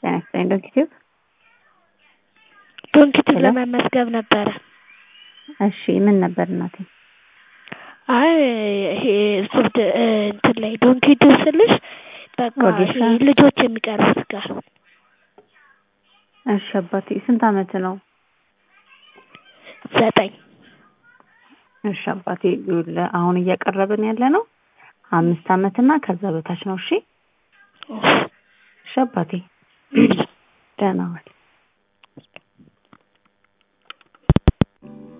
ጤና ይስጥልኝ ዶክተር ዶንኪቲቭ ሄሎ። ለመመዝገብ ነበረ። እሺ ምን ነበር እናቴ? አይ ይሄ ሶፍት እንትን ላይ ዶንኪቲቭ ስልሽ በቃ ወጌሻ? ይሄ ልጆች የሚቀርቡት ጋር እሺ አባቴ ስንት አመት ነው? ዘጠኝ እሺ አባቴ ይኸውልህ አሁን እያቀረብን ያለ ነው አምስት አመት እና ከዛ በታች ነው። እሺ እሺ አባቴ ደህና ዋል።